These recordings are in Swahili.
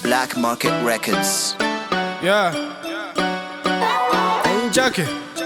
Black Market Records. Yeah. Jackie.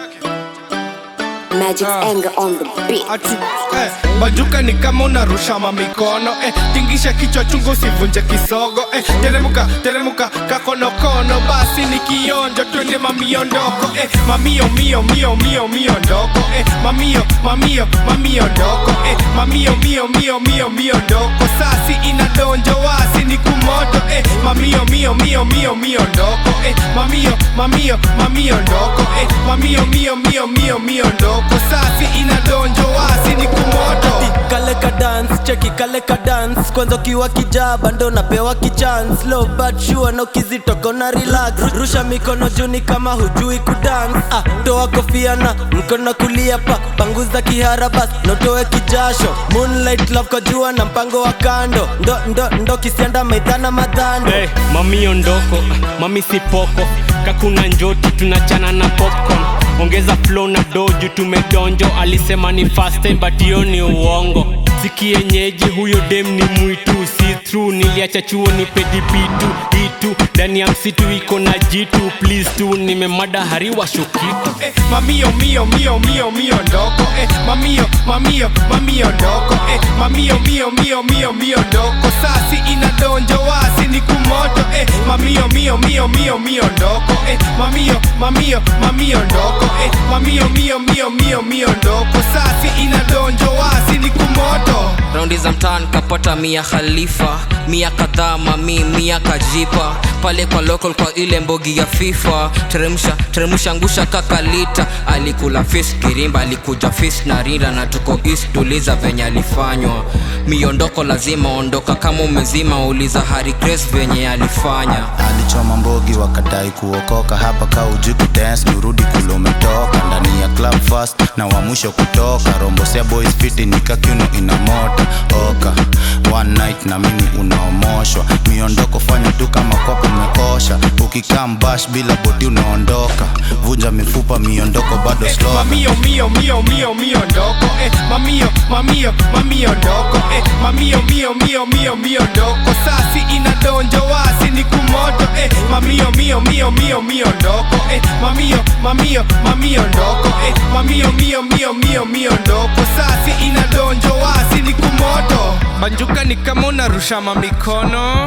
Magic Ah. anger on the beat. Ati, eh, bajuka ni kama unarusha mamikono eh, tingisha kichwa chungu usivunje kisogo eh, teremuka teremuka kakonokono basi ni kionjo twende mamiondoko eh, mamio mio mio mio mio ndoko eh, mamio mamio mamio ndoko eh, mamio mio mio mio mio ndoko sasi inadonjo wasi ni kumoto eh, mamio mio mio mio mio ndoko eh, mamio mamio mamio ndoko eh, mamio mio mio mio mio ndoko sasi inadonjo wasi ni kumoto kale ka dance cheki kale ka dance kwanza ukiwa kijaba ndo napewa kichance low but sure na ukizitoka na relax rusha mikono juni kama hujui kudance ah, toa kofia na mkono kulia pa panguza kihara bas notoe kijasho moonlight love kwa jua na mpango wa kando ndo ndo ndo kisianda maidhana madhando hey, mami ondoko mami sipoko kakuna njoti tunachana na popcorn ongeza flow na doju tumedonjo alisema ni fast time but hiyo ni uongo sikienyeji huyo dem ni mwitu si through niliacha chuo ni pedipitu itu ndani ya msitu iko na jitu please tu nimemada hariwa shokitu eh, mamio mio mio mio mio ndoko eh, mamio mamio mamio ndoko eh, mamio mio mio mio mio ndoko sasi inadonjo wasi ni kumoto eh, mamio mio mio mio mio ndoko eh, mamio mamio mamio ndoko eh, mamio mio mio mio mio ndoko sasi inadonjo wasi ni kumoto raundi za mtaan kapata mia khalifa mia kadhaa mami mia kajipa pale kwa local kwa ile mbogi ya fifa teremsha teremsha ngusha kakalita alikula fis kirimba alikuja fis na rinda na tuko east tuliza venye alifanywa miondoko lazima ondoka kama umezima uliza hari grace venye alifanya alichoma mbogi wakadai kuokoka hapa ka uji kudance nirudi kule umetoka ndani ya club fast na wa mwisho kutoka rombosea boys fiti nikakiuno ina mota oka one night na mimi unaomoshwa miondoko fanya tu kama kwako umekosha ukikaa mbash bila boti unaondoka vunja mifupa miondoko bado eh, slow mamio mio mio mio mio ndoko eh, mamio mamio mamio ndoko eh, mamio mio mio mio mio ndoko sasi inadonjo wasi ni kumoto eh, mamio mio mio mio mio ndoko eh, mamio mamio mamio ndoko eh, mamio mio mio mio mio ndoko sasi inadonjo wasi ni kumoto banjuka ni kama unarusha mamikono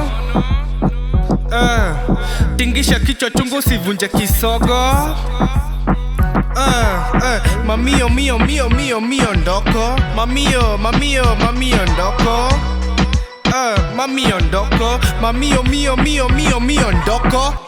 uh, tingisha kichwa chungu usivunje kisogo Uh, uh, mamio mio mio mio mio ndoko mamio mamio mamio ndoko uh, mamio ndoko mamio mio mio mio mio ndoko